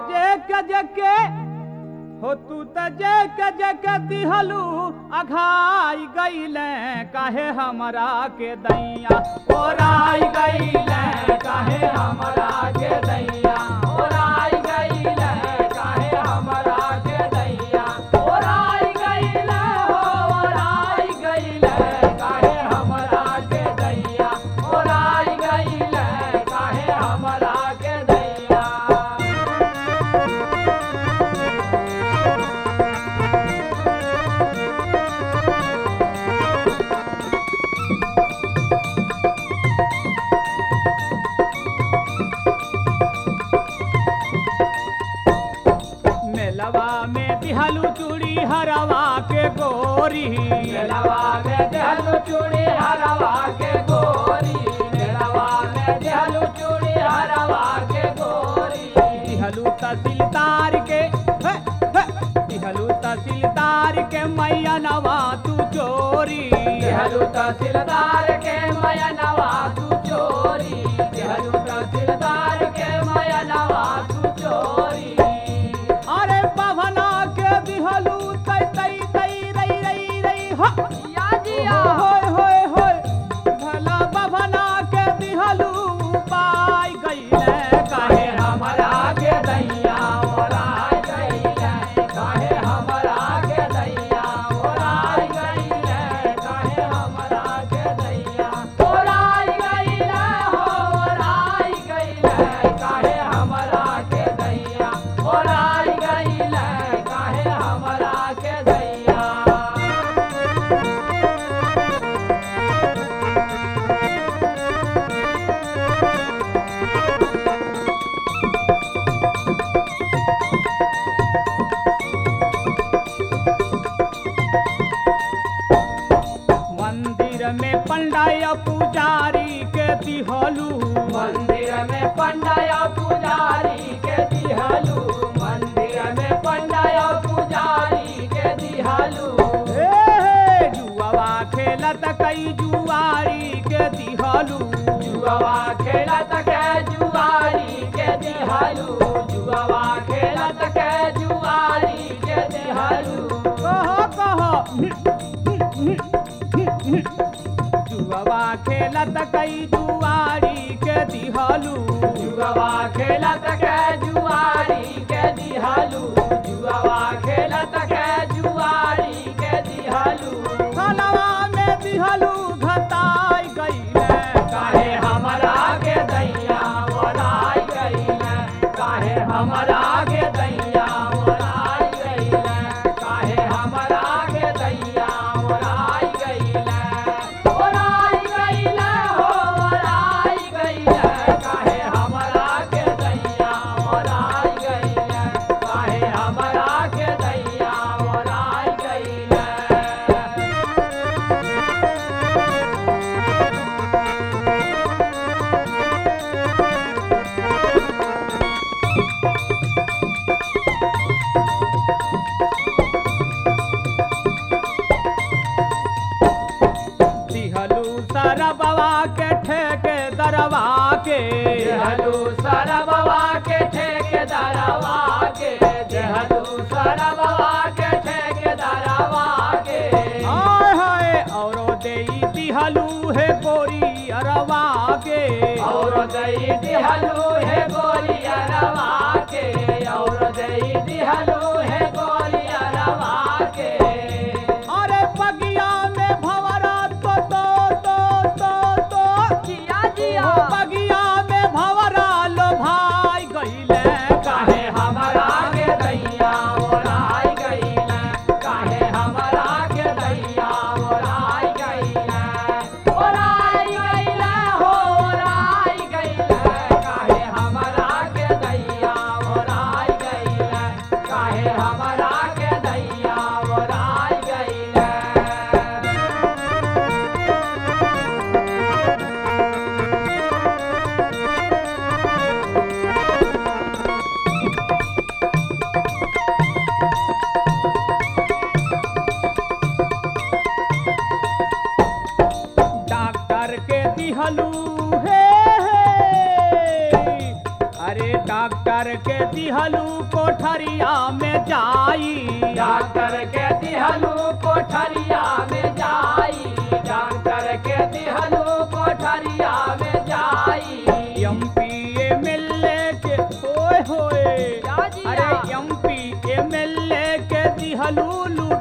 जे के जे के हो तू त जे के जे के दिहलू अघाई गईले काहे हमरा के दैया ओराई गईले काहे हमरा के दैया ओराई गईले काहे हमरा के दैया ओराई गईले हो ओराई गईले काहे हमरा के दैया ओराई गईले काहे हमरा के दैया मेलवा में दिहलू चूड़ी हरवा के गोरी मेलवा में दिहलू चूड़ी हरवा के गोरी मेलवा में दिहलू चूड़ी हरवा के गोरी दिहलू तहसीलदार के हे, हे, दिहलू तहसीलदार के मैया नवा तू चोरी दिहलू तहसीलदार के मैया नवा तू चोरी दिहलू तहसीलदार के मैया नवा तू चोरी अरे पवना के दिहलू तई तई तई रई रई रई हो या जिया होय होय होय भला पवना के दिहलू पाई गईले काहे हमरा के दैया ओराई गईले काहे हमरा के दैया ओराई गईले काहे हमरा के दैया ओराई गईले हो ओराई गईले काहे हमरा के दैया ओराई गईले काहे हमरा के दैया मंदिर में पंडाया पुजारी के दिहलू मंदिर में पंडाया पुजारी के दिहलू मंदिर में पंडाया पुजारी के दिहलू ए जुआवा खेलत कई जुआरी के दिहलू जुआवा खेलत के जुआरी के दिहलू जुआवा खेलत के जुआरी के दिहलू कहो कहो जुआवा खेलत कई जुआरी के दिहलू जुआवा खेलत के जुआरी के दिहलू जुआवा खेलत के जुआरी के दिहलू खलवा में दिहलू घताई गईले काहे हमरा के दैया ओराई गईले काहे हमरा के दैया ओराई गईले काहे हमरा के दैया ओराई गईले ओराई गईले हो ओराई गईले काहे हमरा के दैया ओराई गईले काहे हमरा के दैया ओराई गईले दिहलू सरबवा के ठेके दरवा के दिहलू सरबवा के ठेके दरवा के दिहलू सरबवा के ठेके दरवा के हाय हाय औरो देई दिहलू है गोरी अरवा के औरो देई दिहलू है गोरी अरवा के औरो देई दिहलू है गोरी अरवा के अरे बगिया में भवरा तो तो तो तो तो जिया जिया बगिया में भवरा लो भाई गईले काहे हमरा के दैया ओराई गईले काहे हमरा के दैया ओराई गईले ओराई गईले हो ओराई गईले काहे हमरा के दैया डॉक्टर के दिहलू कोठरिया में जाई डॉक्टर के दिहलू कोठरिया में जाई डॉक्टर के दिहलू कोठरिया में जाई एमपी एमएलए के होए होए क्या जी अरे या? एमपी एमएलए के दिहलू